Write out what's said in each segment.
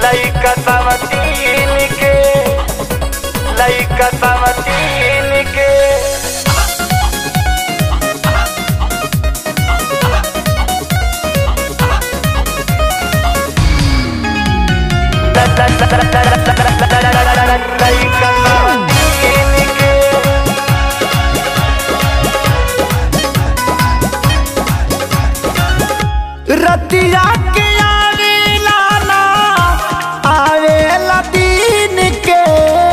लइका समतीन के लइका समतीन के लइका समतीन के रतिया के आवेला ना आवेला दिन के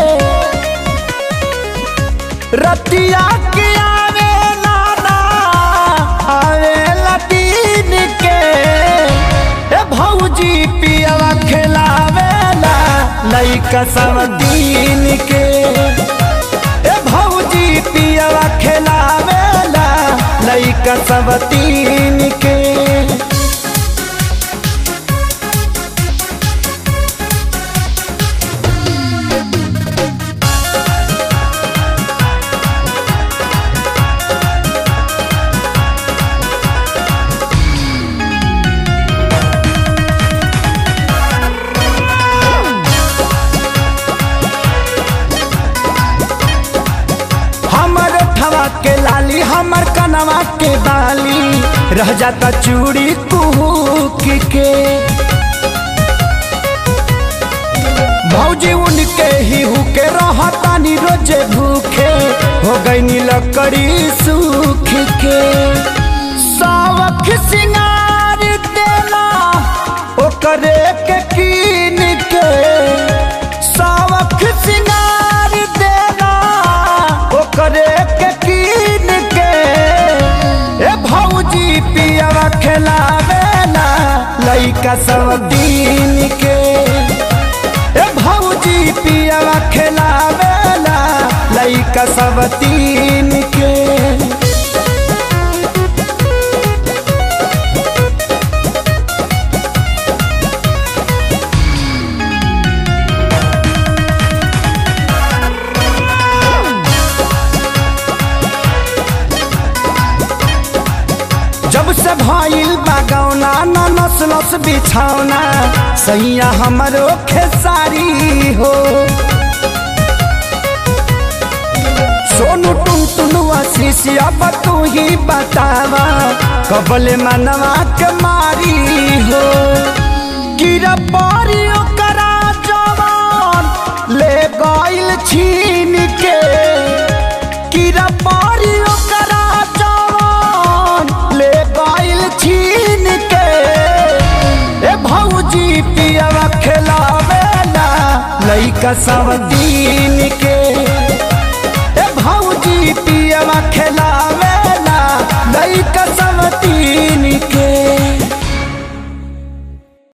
रतिया के आवेला ना आवेला दिन के ए भौजी पियवा खिलावेला लइका सब दिन के ए भौजी पियवा खिलावेला लइका सब तीन के हमर ठवा के लाली हमर कनवा के बाली रह जाता चूड़ी कुहूक के भौजी उनके ही हुके रहतानी रोजे भूखे हो गई लकड़ी सूख के सावख सिंगार देला ओकरे के कीन के सावख सिंगार देला ओकरे के कीन के ए भौजी पियवा खिलावेला लइका सब दिन के ए भौजी पियवा खिलावेला लइका सब तीन के जब से भइल बागौना न नसलस बिछौना सैया हमरो खेसारी हो सोनू टुन टुनुआ शीशिया तू ही बतावा कबले मनवा के मारी हो कीरा पारी ओकरा जवान ले गइल छीन के कीरा पारी ओकरा जवान ले गइल छीन के ए भौजी पियवा खिलावेला लइका सब दिन के ए भौजी पियवा खिलावेला लइका सब